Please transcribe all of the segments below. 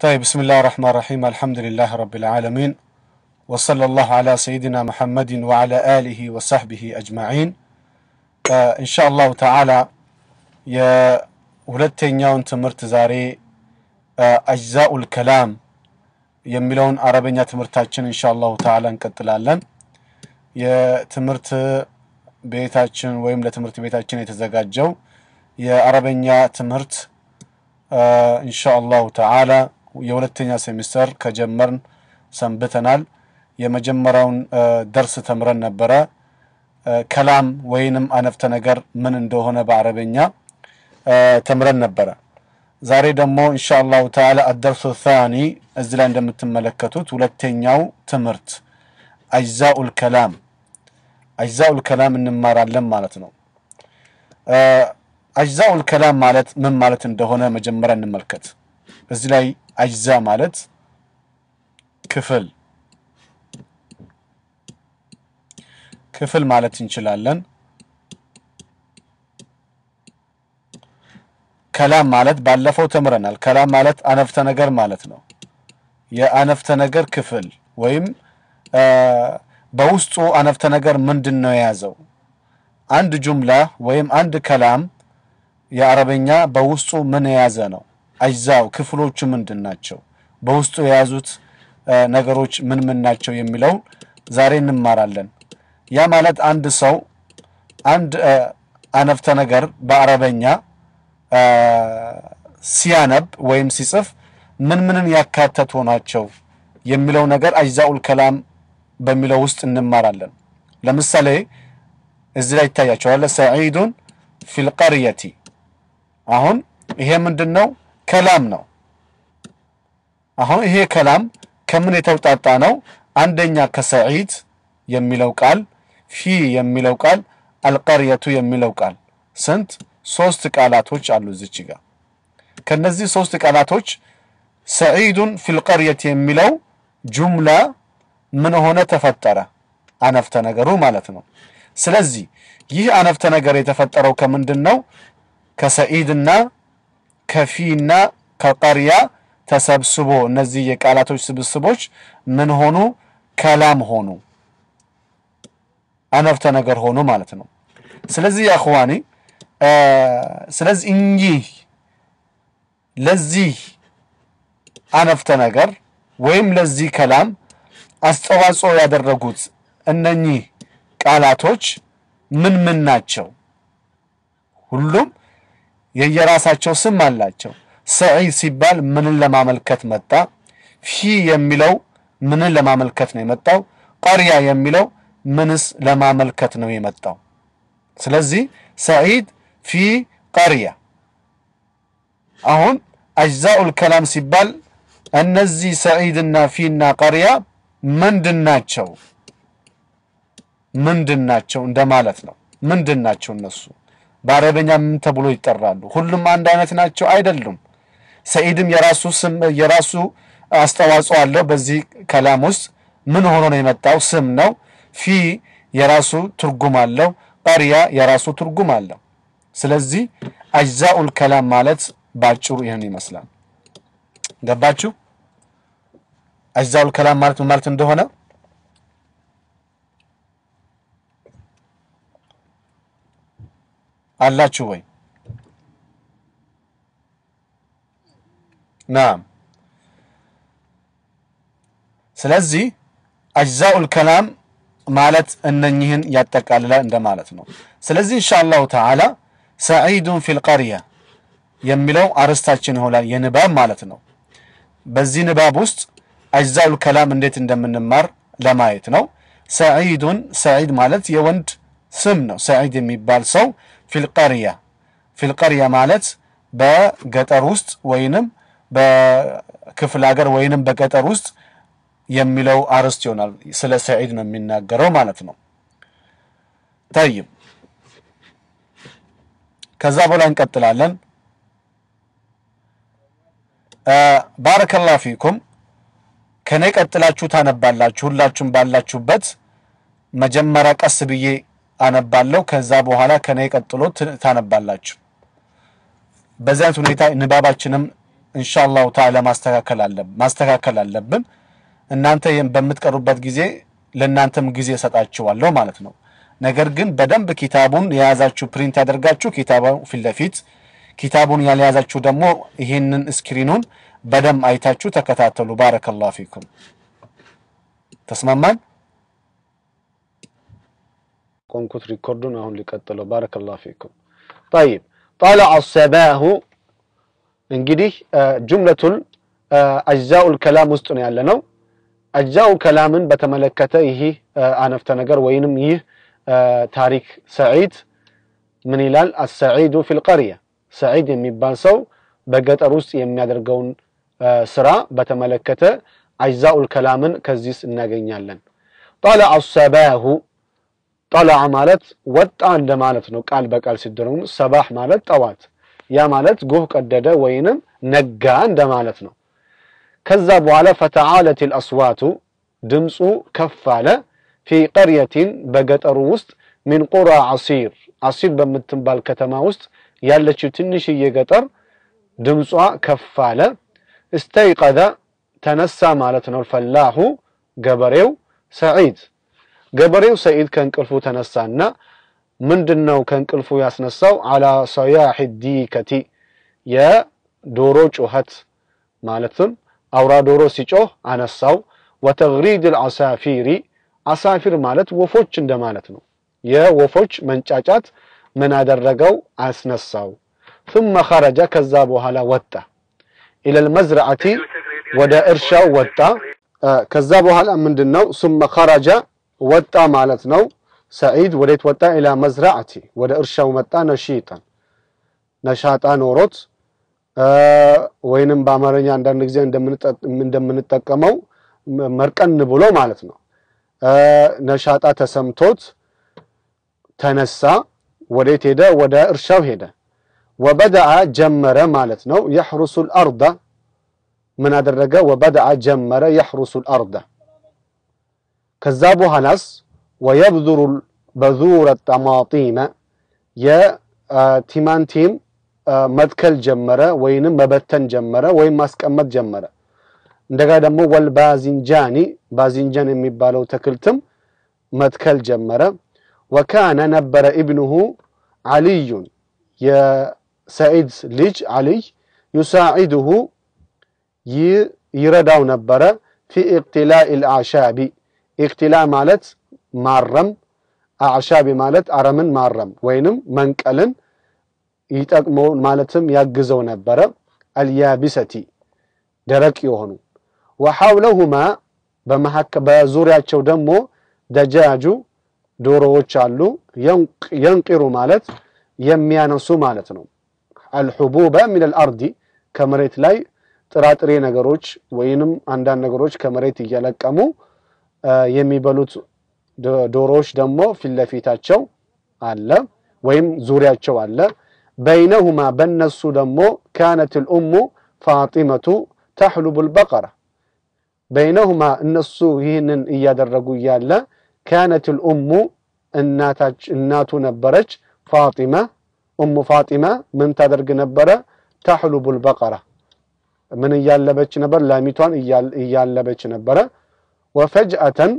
طيب بسم الله الرحمن الرحيم الحمد لله رب العالمين وصلى الله على سيدنا محمد وعلى آله وصحبه أجمعين آه إن شاء الله تعالى የሁለተኛውን ትምህርት ዛሬ አጅዛኡል ከላም የሚለውን አረበኛ ትምህርታችን ኢንሻ አላሁ ተዓላ እንቀጥላለን። የትምህርት ቤታችን ወይም ለትምህርት ቤታችን የተዘጋጀው የአረበኛ ትምህርት ኢንሻ አላሁ ተዓላ የሁለተኛ ሴሚስተር ከጀመርን ሰንብተናል። የመጀመሪያውን ደርስ ተምረን ነበረ። ከላም ወይንም አነፍተ ነገር ምን እንደሆነ በአረበኛ ተምረን ነበረ። ዛሬ ደግሞ ኢንሻ አላሁ ተዓላ አደርሱ ታኒ እዚህ ላይ እንደምትመለከቱት ሁለተኛው ትምህርት አጅዛኡል ከላም አጅዛኡል ከላም እንማራለን ማለት ነው። አጅዛኡል ከላም ማለት ምን ማለት እንደሆነ መጀመሪያ እንመልከት። እዚህ ላይ አጅዛ ማለት ክፍል ክፍል ማለት እንችላለን። ከላም ማለት ባለፈው ተምረናል። ከላም ማለት አነፍተ ነገር ማለት ነው። የአነፍተ ነገር ክፍል ወይም በውስጡ አነፍተ ነገር ምንድን ነው የያዘው? አንድ ጁምላ ወይም አንድ ከላም የአረበኛ በውስጡ ምን የያዘ ነው? አጅዛው ክፍሎቹ ምንድን ናቸው? በውስጡ የያዙት ነገሮች ምን ምን ናቸው የሚለው ዛሬ እንማራለን። ያ ማለት አንድ ሰው አንድ አነፍተ ነገር በአረበኛ ሲያነብ ወይም ሲጽፍ ምን ምንን ያካተቱ ናቸው የሚለው ነገር አጅዛኡል ከላም በሚለው ውስጥ እንማራለን። ለምሳሌ እዚህ ላይ ይታያቸዋል። ሰዒዱን ፊል ቀርየቲ። አሁን ይሄ ምንድን ነው? ከላም ነው። አሁን ይሄ ከላም ከምን የተውጣጣ ነው? አንደኛ ከሰዒድ የሚለው ቃል፣ ፊ የሚለው ቃል፣ አልቀርየቱ የሚለው ቃል ስንት ሶስት ቃላቶች አሉ እዚች ጋር። ከነዚህ ሶስት ቃላቶች ሰዒዱን ፊል ቀርየት የሚለው ጁምላ ምን ሆነ ተፈጠረ? አነፍተ ነገሩ ማለት ነው። ስለዚህ ይህ አነፍተ ነገር የተፈጠረው ከምንድን ነው? ከሰዒድና ከፊና ከቀርያ ተሰብስቦ እነዚህ የቃላቶች ስብስቦች ምን ሆኑ? ከላም ሆኑ፣ አነፍተ ነገር ሆኑ ማለት ነው። ስለዚህ ያኽዋኒ ስለዚህ እኚህ ለዚህ አነፍተ ነገር ወይም ለዚህ ከላም አስተዋጽኦ ያደረጉት እነኚህ ቃላቶች ምን ምን ናቸው? ሁሉም የየራሳቸው ስም አላቸው። ሰዒድ ሲባል ምንን ለማመልከት መጣ? ፊ የሚለው ምንን ለማመልከት ነው የመጣው? ቀርያ የሚለው ምንስ ለማመልከት ነው የመጣው? ስለዚህ ሰዒድ ፊ ቀርያ። አሁን አጅዛኡል ከላም ሲባል እነዚህ ሰዒድና ፊና ቀርያ ምንድን ናቸው? ምንድን ናቸው እንደማለት ነው። ምንድን ናቸው እነሱ? በአረበኛ ምን ተብሎ ይጠራሉ? ሁሉም አንድ አይነት ናቸው? አይደሉም። ሰዒድም የራሱ ስም የራሱ አስተዋጽኦ አለው በዚህ ከላም ውስጥ ምን ሆኖ ነው የመጣው? ስም ነው። ፊ የራሱ ትርጉም አለው። ቀርያ የራሱ ትርጉም አለው። ስለዚህ አጅዛኡል ከላም ማለት ባጭሩ ይህን ይመስላል። ገባችሁ? አጅዛኡል ከላም ማለት ምን ማለት እንደሆነ አላችሁ ወይ? ናም። ስለዚህ አጅዛኡል ከላም ማለት እነኚህን ያጠቃልላል እንደማለት ነው። ስለዚህ ኢንሻአላሁ ተዓላ ሰዒዱን ፊል ቀርያ የሚለው አርዕስታችን ይሆናል፣ የንባብ ማለት ነው። በዚህ ንባብ ውስጥ አጅዛኡል ከላም እንዴት እንደምንማር ለማየት ነው። ሰዒዱን ሰዒድ ማለት የወንድ ስም ነው። ሰዒድ የሚባል ሰው ፊል ቀርያ ፊል ቀርያ ማለት በገጠር ውስጥ ወይንም በክፍለ ሀገር ወይንም በገጠር ውስጥ የሚለው አርዕስት ይሆናል። ስለ ሰዒድ ነው የሚናገረው ማለት ነው። ጠይብ ከዛ በኋላ እንቀጥላለን። ባረከላሁ ፊኩም ከኔ ቀጥላችሁ ታነባላችሁ። ሁላችሁም ባላችሁበት መጀመሪያ ቀስ ብዬ አነባለሁ። ከዛ በኋላ ከኔ ቀጥሎ ታነባላችሁ። በዚህ አይነት ሁኔታ ንባባችንም ኢንሻአላሁ ተዓላ ማስተካከል አለብን ማስተካከል አለብን። እናንተ ይህን በምትቀሩበት ጊዜ ለእናንተም ጊዜ እሰጣችኋለሁ ማለት ነው። ነገር ግን በደንብ ኪታቡን የያዛችሁ ፕሪንት ያደርጋችሁ ኪታቡ ፊት ለፊት ኪታቡን ያልያዛችሁ ደግሞ ይህንን ስክሪኑን በደንብ አይታችሁ ተከታተሉ። ባረከላሁ ፊኩም። ተስማማን? ቆንኩት ሪኮርዱን አሁን ሊቀጥለው። ባረከላሁ ፊኩም። ጠይብ ጠለዐ ሰባሁ እንግዲህ ጁምለቱል አጅዛኡል ከላም ውስጥ ነው ያለ ነው። አጅዛኡ ከላምን በተመለከተ ይህ አነፍተ ነገር ወይንም ይህ ታሪክ ሰዒድ ምን ይላል? አሰዒዱ ፊል ቀርያ ሰዒድ የሚባል ሰው በገጠር ውስጥ የሚያደርገውን ስራ በተመለከተ አጅዛኡል ከላምን ከዚህ እናገኛለን። ጠለዐ ሰባሁ ጠለዐ ማለት ወጣ እንደማለት ነው። ቃል በቃል ሲደረጉ ሰባህ ማለት ጠዋት፣ ያ ማለት ጎህ ቀደደ ወይንም ነጋ እንደማለት ነው። ከዛ በኋላ ፈተዓለት አልአስዋቱ ድምፁ ከፍ አለ ፊ ቀርየቲን በገጠሩ ውስጥ ሚን ቁራ ዓሲር ዓሲር በምትባል ከተማ ውስጥ ያለችው ትንሽዬ ገጠር ድምጿ ከፍ አለ። እስተይቀዘ ተነሳ ማለት ነው። ፈላሁ ገበሬው ሰዒድ ገበሬው ሰዒድ ከእንቅልፉ ተነሳና ምንድነው ከእንቅልፉ ያስነሳው? አላ ሰያሕ ዲከቲ የዶሮ ጩኸት ማለትም አውራ ዶሮ ሲጮህ አነሳው። ወተግሪድ አልዓሳፊሪ አሳፊር ማለት ወፎች እንደማለት ነው። የወፎች መንጫጫት ምን አደረገው? አስነሳው። ثم خرج ከዛ በኋላ ወጣ ኢለል መዝረዓቲ ወደ እርሻው ወጣ። ከዛ በኋላ ምንድነው? ثم خرج ወጣ ማለት ነው። ሰዒድ ወዴት ወጣ? ኢላ መዝራዓቲ ወደ እርሻው መጣ። ነሺጣን ነሻጣ ኖሮት ወይንም በአማርኛ አንዳንድ ጊዜ እንደምንጠቀመው መርቀን ብሎ ማለት ነው። ነሻጣ ተሰምቶት ተነሳ። ወዴት ሄደ? ወደ እርሻው ሄደ። ወበደአ ጀመረ ማለት ነው። የሕሩሱል አርዳ ምን አደረገ? ወበደአ ጀመረ የሕሩሱል አርዳ ከዛ በኋላስ ወየብዙሩ በዙረ ጠማጢመ የቲማንቲም መትከል ጀመረ ወይንም መበተን ጀመረ ወይም ማስቀመጥ ጀመረ። እንደገና ደግሞ ወልባዚንጃኒ ባዚንጃን የሚባለው ተክልትም መትከል ጀመረ። ወካነ ነበረ ኢብኑሁ ዓልዩን የሰዒድ ልጅ ዓልይ ዩሳዒድሁ ይረዳው ነበረ ፊ ኢቅትላኢ ልአዕሻቢ ኢቅትላ ማለት ማረም፣ አዕሻቢ ማለት አረምን ማረም ወይንም መንቀልን ይጠቅሞ ማለትም ያግዘው ነበረ። አልያቢሰቲ ደረቅ የሆኑ ወሐውለሁማ በዙሪያቸው ደግሞ ደጃጁ ዶሮዎች አሉ። የንቂሩ ማለት የሚያነሱ ማለት ነው። አልሑቡበ ሚን አልአርዲ ከመሬት ላይ ጥራጥሬ ነገሮች ወይንም አንዳንድ ነገሮች ከመሬት እየለቀሙ የሚበሉት ዶሮዎች ደግሞ ፊት ለፊታቸው አለ ወይም ዙሪያቸው አለ። በይነሁማ በነሱ ደግሞ ካነት ልኡሙ ፋጢመቱ ተሕሉቡ ልበቀራ በይነሁማ እነሱ ይህንን እያደረጉ እያለ ካነት ልኡሙ እናቱ ነበረች ፋጢማ ኡሙ ፋጢማ ምን ታደርግ ነበረ? ተሕሉቡ ልበቀራ ምን እያለበች ነበር? ላሚቷን እያለበች ነበረ። ወፈጅአተን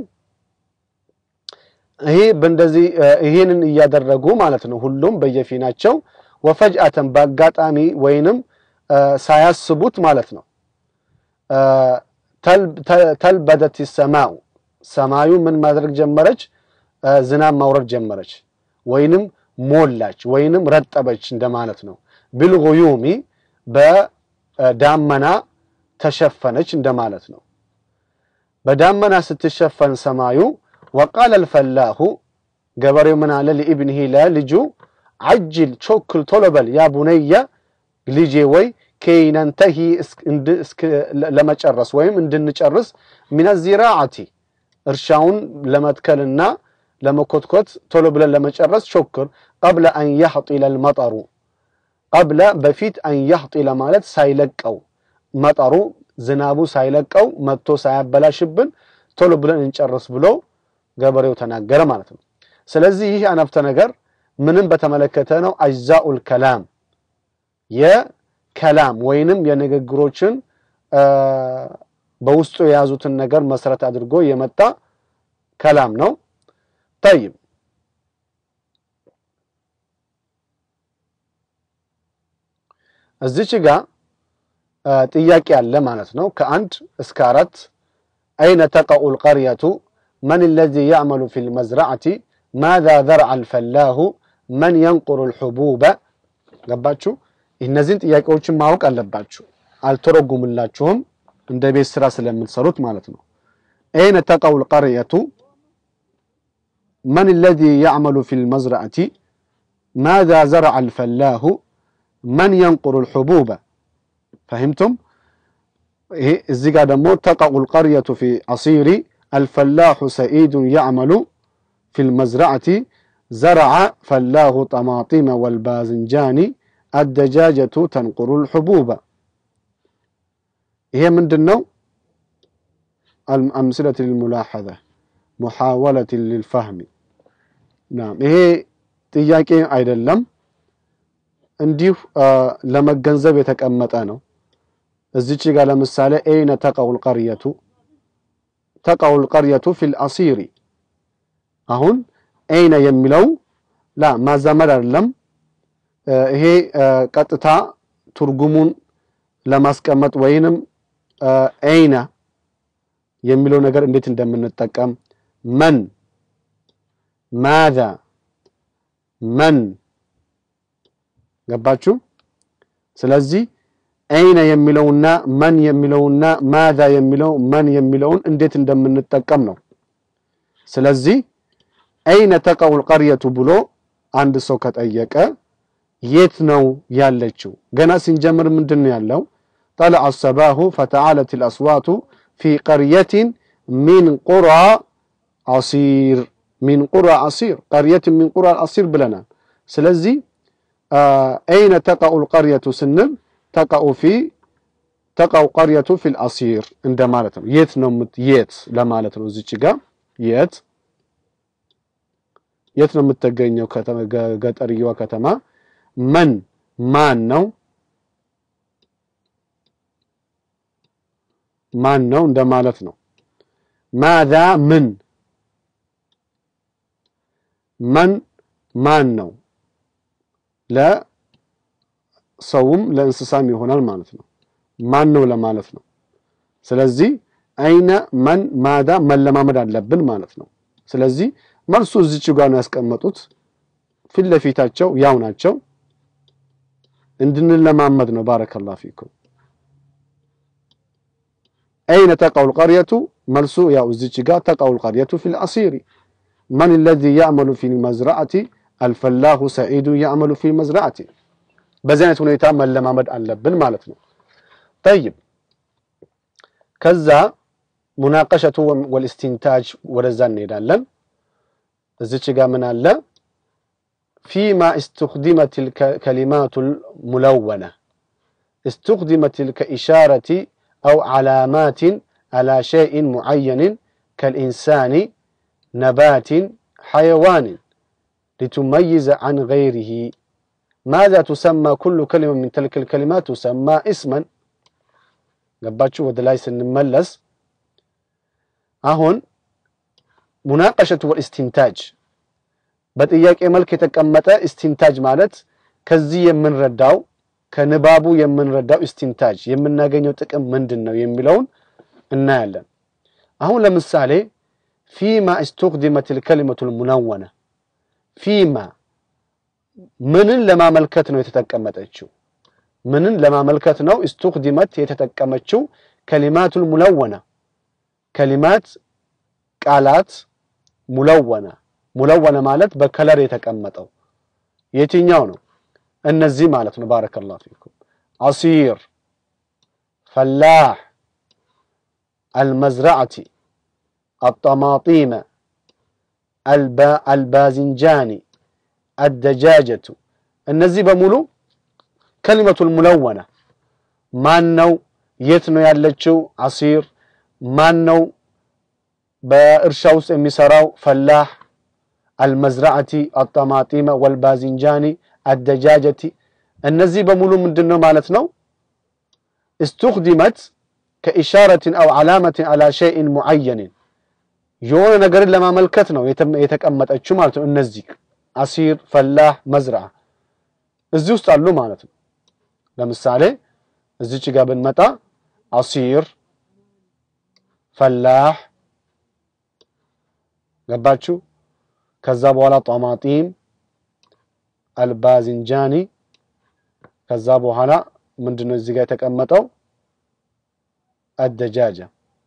ይሄ በእንደዚህ ይሄንን እያደረጉ ማለት ነው ሁሉም በየፊናቸው ወፈጅአተን በአጋጣሚ ወይንም ሳያስቡት ማለት ነው ተልበደት ሰማኡ ሰማዩ ምን ማድረግ ጀመረች? ዝናብ ማውረድ ጀመረች፣ ወይንም ሞላች፣ ወይንም ረጠበች እንደማለት ነው። ቢልጉዩሚ በዳመና ተሸፈነች እንደማለት ነው። በዳመና ስትሸፈን ሰማዩ ወቃለ አልፈላሁ ገበሬው ምን አለ ለኢብኒሂ ለልጁ አጅል ቾክል ቶሎ በል ያ ቡነየ ልጄ ወይ ከይነንተሂ ለመጨረስ ወይም እንድንጨርስ ሚነ ዚራዓቲ እርሻውን ለመትከልና ለመኮትኮት ቶሎ ብለን ለመጨረስ ቾክር ቀብለ አን ያሕጢለ አልመጠሩ ቀብለ በፊት አን ያሕጢለ ማለት ሳይለቀው መጠሩ ዝናቡ ሳይለቀው መጥቶ ሳያበላሽብን ቶሎ ብለን እንጨርስ ብሎ ገበሬው ተናገረ ማለት ነው። ስለዚህ ይህ አነፍተ ነገር ምንም በተመለከተ ነው። አጅዛኡል ከላም ከላም ወይንም የንግግሮችን በውስጡ የያዙትን ነገር መሰረት አድርጎ የመጣ ከላም ነው። ጠይብ እዚች ጋ ጥያቄ አለ ማለት ነው። ከአንድ እስከ አራት አይነ ተቀኡ ልቀርየቱ መን ለዚ ያዕመሉ ፊ ልመዝራዕቲ ማዛ ዘርዓ ልፈላሁ መን የንቁሩ ልሑቡበ ገባችሁ? እነዚህን ጥያቄዎችን ማወቅ አለባችሁ። አልተረጉምላችሁም እንደ ቤት ስራ ስለምትሰሩት ማለት ነው። አይነ ተቀው ልቀርየቱ መን ለዚ ያዕመሉ ፊ ልመዝራዕቲ ማዛ ዘርዓ ልፈላሁ መን የንቁሩ ልሑቡበ ፈሂምቱም? ይሄ እዚህ ጋር ደግሞ ተቀኡ ልቀርየቱ ፊ አሲሪ አልፈላሑ ሰኢዱን ያዕመሉ ፊ ልመዝራዕቲ ዘረዐ ፈላሁ ጠማጢመ ወልባዝንጃኒ አደጃጀቱ ተንቁሩ ልሑቡበ ይሄ ምንድን ነው? አምስለት ልሙላሐዘ ሙሓወለት ልልፋህሚ ናም ይሄ ጥያቄ አይደለም፣ እንዲሁ ለመገንዘብ የተቀመጠ ነው። እዚች ጋር ለምሳሌ ኤይነ ተቀው ልቀርየቱ ተቀው ልቀርየቱ ፊ ልአሲሪ አሁን ኤይነ የሚለው ላ ማዛመድ አይደለም። ይሄ ቀጥታ ትርጉሙን ለማስቀመጥ ወይንም ኤይነ የሚለው ነገር እንዴት እንደምንጠቀም መን፣ ማዛ፣ መን ገባችሁ? ስለዚህ ኤይነ የሚለውና መን የሚለውና ማዛ የሚለው መን የሚለውን እንዴት እንደምንጠቀም ነው። ስለዚህ አይነ ተቀውል ቀርየቱ ብሎ አንድ ሰው ከጠየቀ የት ነው ያለችው? ገና ስንጀምር ምንድን ነው ያለው? ጠለዐ ሰባሁ ፈተዓለት ልአስዋቱ ፊ ቀርየትን ሚን ቁራ አሲር ሚን ቁራ አሲር ቀርየትን ሚን ቁራ አሲር ብለናል። ስለዚህ አይነ ተቀኡ ልቀርየቱ ስንል ተቀኡ ፊ ተቀው ቀርየቱ ፊ ልአሲር እንደማለት ነው። የት ነው የት ለማለት ነው። እዚች ጋር የት የት ነው የምትገኘው? ገጠርየዋ ከተማ መን ማን ነው ማን ነው እንደማለት ነው። ማዛ ምን መን ማን ነው ለሰውም ለእንስሳም ይሆናል ማለት ነው። ማን ነው ለማለት ነው። ስለዚህ አይነ መን ማዛ መለማመድ አለብን ማለት ነው። ስለዚህ መልሱ እዚች ጋር ነው ያስቀመጡት። ፊት ለፊታቸው ያው ናቸው። እንድንለማመድ ነው። ባረከላሁ ፊኩም። አይነ ተቀው ልቀርየቱ መልሱ ያው እዚች ጋር ተቀው ልቀርየቱ ፊ ልአሲሪ መን ለዚ ያዕመሉ ፊ ልመዝራዕቲ አልፈላሁ ሰዒዱ ያዕመሉ ፊ ልመዝራዕቲ። በዚህ አይነት ሁኔታ መለማመድ አለብን ማለት ነው። ጠይብ ከዛ ሙናቀሸቱ ወልእስቲንታጅ ወደዛ እንሄዳለን። እዚች ጋር ምን አለ? ፊማ እስትኽዲመት ከሊማቱ ሙለወነ እስትኽዲመት ከኢሻረቲ አው ዓላማትን አላ ሸይእን ሙዓየንን ከልኢንሳኒ ነባትን ሓየዋንን ሊቱመይዘ ዐን ገይሪሂ ማዛ ቱሰማ ኩሉ ከሊማ ምን ተልክ ልከሊማት ቱሰማ እስመን። ገባችሁ? ወደ ላይ ስንመለስ አሁን ሙናቀሸቱ ወልእስቲንታጅ በጥያቄ መልክ የተቀመጠ እስቲንታጅ ማለት ከዚህ የምንረዳው ከንባቡ የምንረዳው እስቲንታጅ የምናገኘው ጥቅም ምንድን ነው የሚለውን እናያለን። አሁን ለምሳሌ ፊማ እስትኽዲመት ልከሊመቱ ልሙነወነ ፊማ ምንን ለማመልከት ነው የተጠቀመጠችው? ምንን ለማመልከት ነው እስትኽዲመት የተጠቀመችው? ከሊማቱል ሙለወነ ከሊማት ቃላት ሙለወነ ሙለወነ ማለት በከለር የተቀመጠው የትኛው ነው? እነዚህ ማለት ነው። ባረከላሁ ፊኩም አሲር፣ ፈላህ፣ አልመዝራዕቲ፣ አጠማጢመ፣ አልባዝንጃኒ፣ አደጃጀቱ እነዚህ በሙሉ ከሊመቱል ሙለወነ ማን ነው? የት ነው ያለችው? አሲር ማን ነው? በእርሻ ውስጥ የሚሰራው ፈላህ አልመዝራዕቲ አጠማጢመ ወልባዝንጃኒ አደጃጀቲ እነዚህ በሙሉ ምንድን ነው ማለት ነው? እስትኽዲመት ከኢሻረትን አው ዓላመትን አላ ሸይን ሙዓየንን የሆነ ነገርን ለማመልከት ነው የተቀመጠችው ማለት ነው። እነዚህ አሲር፣ ፈላህ፣ መዝርዓ እዚህ ውስጥ አሉ ማለት ነው። ለምሳሌ እዚች ጋር ብንመጣ አሲር፣ ፈላህ ገባችሁ። ከዛ በኋላ ጧማጢም፣ አልባዝንጃኒ ከዛ በኋላ ምንድነው እዚህ ጋር የተቀመጠው አደጃጃ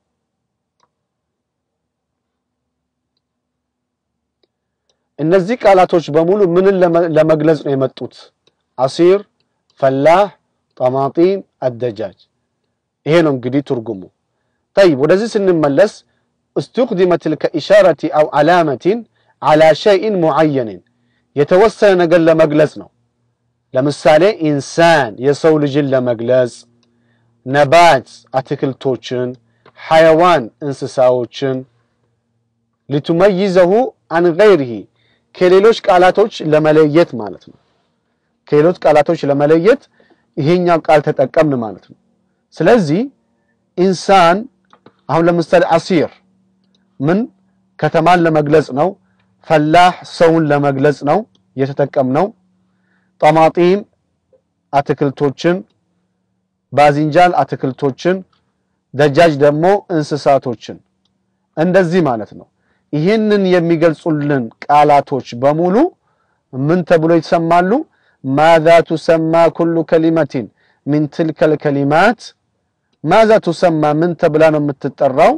እነዚህ ቃላቶች በሙሉ ምንን ለመግለጽ ነው የመጡት? አሲር፣ ፈላህ፣ ጠማጢም፣ አደጃጅ። ይሄ ነው እንግዲህ ትርጉሙ። ጠይብ ወደዚህ ስንመለስ እስትኽዲመት ከኢሻረቲ አው ዓላመቲን ዓላ ሸይን ሙዓየንን የተወሰነ ነገር ለመግለጽ ነው። ለምሳሌ ኢንሳን የሰው ልጅን ለመግለጽ፣ ነባት አትክልቶችን፣ ሐይዋን እንስሳዎችን ሊቱመይዘሁ አን ገይሪሂ ከሌሎች ቃላቶች ለመለየት ማለት ነው። ከሌሎች ቃላቶች ለመለየት ይሄኛው ቃል ተጠቀምን ማለት ነው። ስለዚህ ኢንሳን አሁን ለምሳሌ አሲር ምን ከተማን ለመግለጽ ነው። ፈላህ ሰውን ለመግለጽ ነው የተጠቀምነው። ጠማጢም አትክልቶችን፣ ባዚንጃል አትክልቶችን፣ ደጃጅ ደግሞ እንስሳቶችን እንደዚህ ማለት ነው። ይህንን የሚገልጹልን ቃላቶች በሙሉ ምን ተብሎ ይሰማሉ? ማዛ ቱሰማ ኩሉ ከሊመቲን ሚን ትልከል ከሊማት ማዛ ቱሰማ ምን ተብላ ነው የምትጠራው?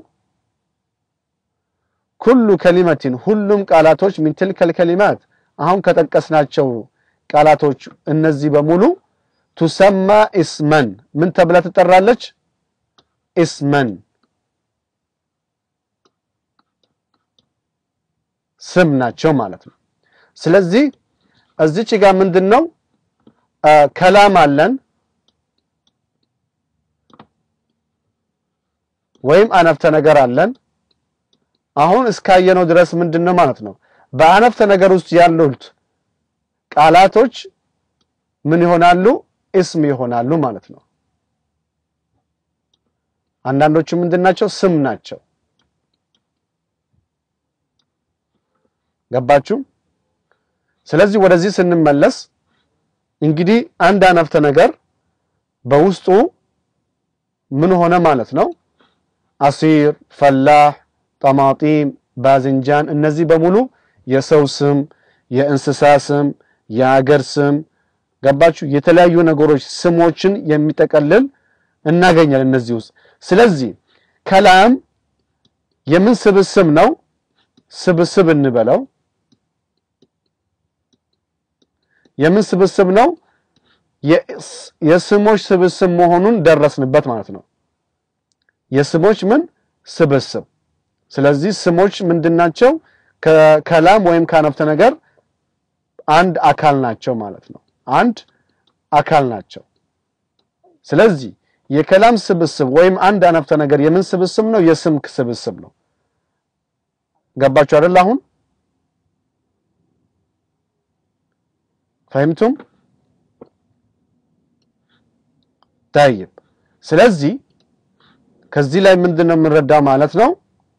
ኩሉ ከሊመቲን ሁሉም ቃላቶች ሚን ትልከል ከሊማት አሁን ከጠቀስናቸው ቃላቶች እነዚህ በሙሉ ቱሰማ ኢስመን ምን ተብላ ትጠራለች? ኢስመን ስም ናቸው ማለት ነው። ስለዚህ እዚች ጋር ምንድን ነው ከላም አለን ወይም አነፍተ ነገር አለን። አሁን እስካየነው ድረስ ምንድን ነው ማለት ነው በአነፍተ ነገር ውስጥ ያሉት ቃላቶች ምን ይሆናሉ? እስም ይሆናሉ ማለት ነው። አንዳንዶቹ ምንድን ናቸው? ስም ናቸው። ገባችሁ? ስለዚህ ወደዚህ ስንመለስ እንግዲህ አንድ አነፍተ ነገር በውስጡ ምን ሆነ ማለት ነው? አሲር፣ ፈላህ፣ ጠማጢም፣ ባዝንጃን እነዚህ በሙሉ የሰው ስም፣ የእንስሳ ስም፣ የአገር ስም ገባችሁ? የተለያዩ ነገሮች ስሞችን የሚጠቀልል እናገኛለን እነዚህ ውስጥ። ስለዚህ ከላም የምን ስብስብ ነው? ስብስብ እንበለው የምን ስብስብ ነው? የስሞች ስብስብ መሆኑን ደረስንበት ማለት ነው። የስሞች ምን ስብስብ። ስለዚህ ስሞች ምንድናቸው? ከከላም ወይም ከአነፍተ ነገር አንድ አካል ናቸው ማለት ነው። አንድ አካል ናቸው። ስለዚህ የከላም ስብስብ ወይም አንድ አነፍተ ነገር የምን ስብስብ ነው? የስም ስብስብ ነው። ገባችሁ አይደል? አሁን ፈህምቱም ታይብ። ስለዚህ ከዚህ ላይ ምንድን ነው የምንረዳው ማለት ነው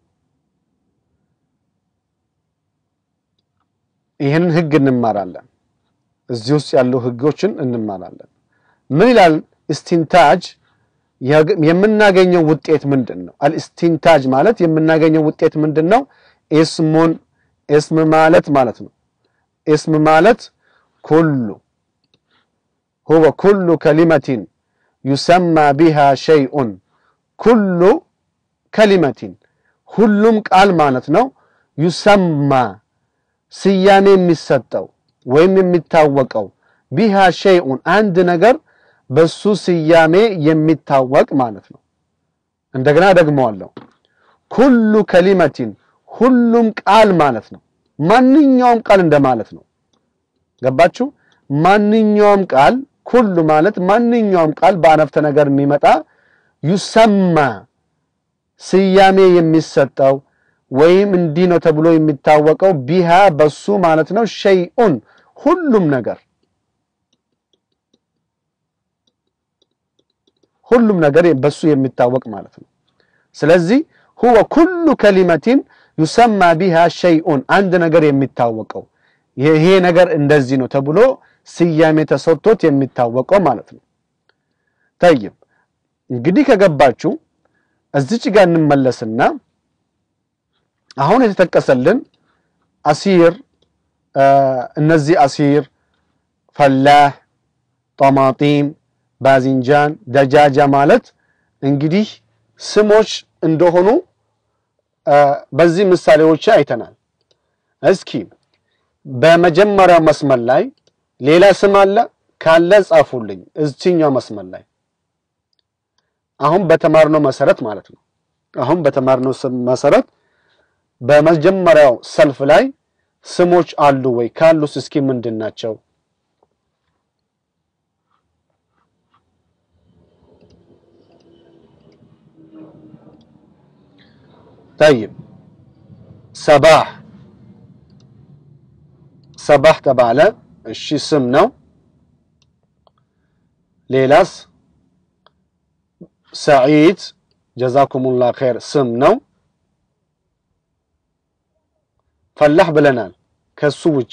ይህንን ህግ እንማራለን። እዚህ ውስጥ ያሉ ህጎችን እንማራለን። ምን ይላል? እስቲንታጅ የምናገኘው ውጤት ምንድን ነው? አልእስቲንታጅ ማለት የምናገኘው ውጤት ምንድን ነው? እስሙን እስም ማለት ማለት ነው። እስም ማለት ኩሉ ሁወ ኩሉ ከሊመቲን ዩሰማ ቢሃ ሸይኡን ኩሉ ከሊመቲን ሁሉም ቃል ማለት ነው። ዩሰማ ስያሜ የሚሰጠው ወይም የሚታወቀው ቢሃ ሸይኡን አንድ ነገር በሱ ስያሜ የሚታወቅ ማለት ነው። እንደገና ደግመዋለሁ። ኩሉ ከሊመቲን ሁሉም ቃል ማለት ነው። ማንኛውም ቃል እንደማለት ነው። ገባችሁ? ማንኛውም ቃል ኩሉ ማለት ማንኛውም ቃል በአነፍተ ነገር የሚመጣ ዩሰማ ስያሜ የሚሰጠው ወይም እንዲህ ነው ተብሎ የሚታወቀው ቢሃ በሱ ማለት ነው። ሸይኡን ሁሉም ነገር ሁሉም ነገር በሱ የሚታወቅ ማለት ነው። ስለዚህ ሁወ ኩሉ ከሊመቲን ዩሰማ ቢሃ ሸይኡን አንድ ነገር የሚታወቀው ይሄ ነገር እንደዚህ ነው ተብሎ ስያሜ ተሰጥቶት የሚታወቀው ማለት ነው። ጠይብ እንግዲህ ከገባችሁ እዚች ጋር እንመለስና አሁን የተጠቀሰልን አሲር እነዚህ አሲር፣ ፈላህ፣ ጠማጢም፣ ባዚንጃን፣ ደጃጃ ማለት እንግዲህ ስሞች እንደሆኑ በዚህ ምሳሌዎች አይተናል። እስኪ በመጀመሪያው መስመር ላይ ሌላ ስም አለ ካለ ጻፉልኝ። እዚህኛው መስመር ላይ አሁን በተማርነው መሰረት ማለት ነው። አሁን በተማርነው መሰረት በመጀመሪያው ሰልፍ ላይ ስሞች አሉ ወይ? ካሉስ እስኪ ምንድን ናቸው? ጠይብ ሰባህ ሰባህ ተባለ። እሺ ስም ነው። ሌላስ? ሰዒድ ጀዛኩሙላህ ኸይር ስም ነው። ፈላህ ብለናል። ከሱ ውጭ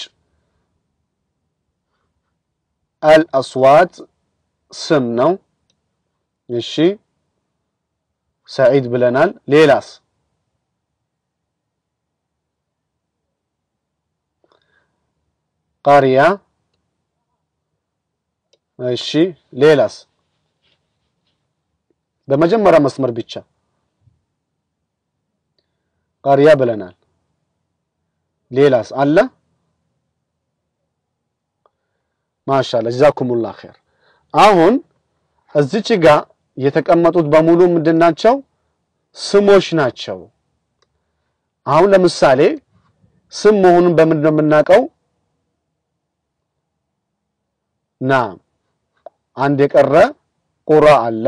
አልአስዋት ስም ነው። እሺ ሰዒድ ብለናል። ሌላስ? ቃሪያ እሺ ሌላስ? በመጀመሪያ መስመር ብቻ ቃሪያ ብለናል። ሌላስ አለ? ማሻአላ ጀዛኩሙላህ ኸይር። አሁን እዚች ጋር የተቀመጡት በሙሉ ምንድን ናቸው? ስሞች ናቸው። አሁን ለምሳሌ ስም መሆኑን በምንድን ነው የምናውቀው? ና አንድ የቀረ ቁራ አለ።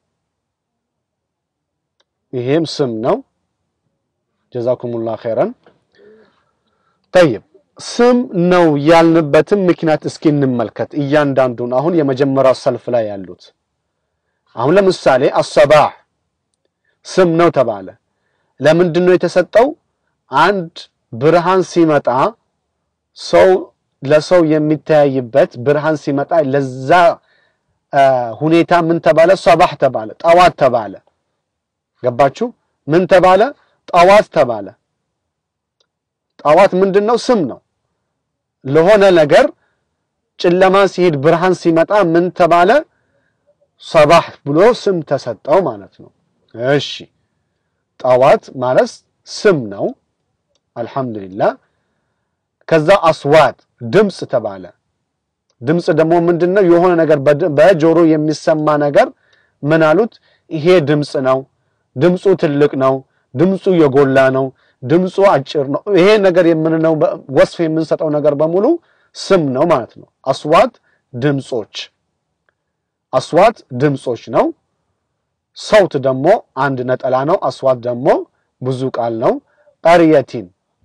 ይሄም ስም ነው። ጀዛኩሙላህ ኸይረን። ጠይብ ስም ነው ያልንበትም ምክንያት እስኪ እንመልከት እያንዳንዱን። አሁን የመጀመሪያው ሰልፍ ላይ ያሉት አሁን ለምሳሌ አሰባህ ስም ነው ተባለ። ለምንድን ነው የተሰጠው? አንድ ብርሃን ሲመጣ ሰው ለሰው የሚተያይበት ብርሃን ሲመጣ ለዛ ሁኔታ ምን ተባለ? ሰባህ ተባለ፣ ጠዋት ተባለ። ገባችሁ? ምን ተባለ? ጠዋት ተባለ። ጠዋት ምንድን ነው? ስም ነው። ለሆነ ነገር ጨለማ ሲሄድ ብርሃን ሲመጣ ምን ተባለ? ሰባህ ብሎ ስም ተሰጠው ማለት ነው። እሺ ጠዋት ማለት ስም ነው። አልሐምዱሊላህ። ከዛ አስዋት ድምፅ ተባለ። ድምፅ ደግሞ ምንድን ነው? የሆነ ነገር በጆሮ የሚሰማ ነገር ምን አሉት? ይሄ ድምፅ ነው። ድምፁ ትልቅ ነው። ድምፁ የጎላ ነው። ድምፁ አጭር ነው። ይሄ ነገር የምንለው ወስፍ የምንሰጠው ነገር በሙሉ ስም ነው ማለት ነው። አስዋት ድምፆች፣ አስዋት ድምፆች ነው። ሰውት ደግሞ አንድ ነጠላ ነው። አስዋት ደግሞ ብዙ ቃል ነው። ቀርየቲን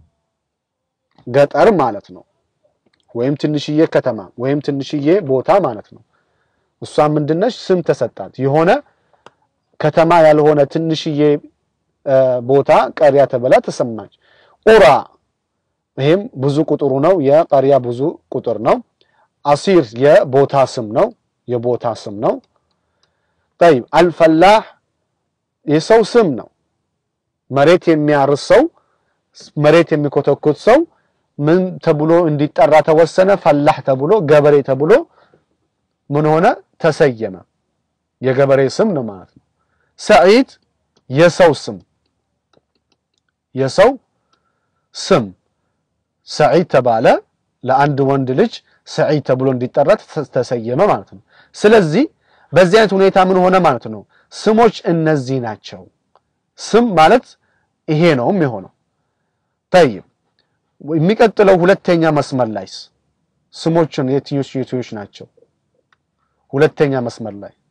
ገጠር ማለት ነው። ወይም ትንሽዬ ከተማ ወይም ትንሽዬ ቦታ ማለት ነው። እሷ ምንድነች? ስም ተሰጣት። የሆነ ከተማ ያልሆነ ትንሽዬ ቦታ ቀሪያ ተብላ ተሰማች። ቁራ ይሄም ብዙ ቁጥሩ ነው። የቀሪያ ብዙ ቁጥር ነው። አሲር የቦታ ስም ነው። የቦታ ስም ነው። ጠይብ አልፈላህ የሰው ስም ነው። መሬት የሚያርስ ሰው፣ መሬት የሚኮተኩት ሰው ምን ተብሎ እንዲጠራ ተወሰነ? ፈላህ ተብሎ ገበሬ ተብሎ ምን ሆነ? ተሰየመ። የገበሬ ስም ነው ማለት ነው። ሰዒድ የሰው ስም የሰው ስም ሰዒድ ተባለ። ለአንድ ወንድ ልጅ ሰዒድ ተብሎ እንዲጠራ ተሰየመ ማለት ነው። ስለዚህ በዚህ አይነት ሁኔታ ምን ሆነ ማለት ነው? ስሞች እነዚህ ናቸው። ስም ማለት ይሄ ነው የሚሆነው። ጠይብ የሚቀጥለው ሁለተኛ መስመር ላይስ ስሞችን የትኞች የትኞች ናቸው? ሁለተኛ መስመር ላይ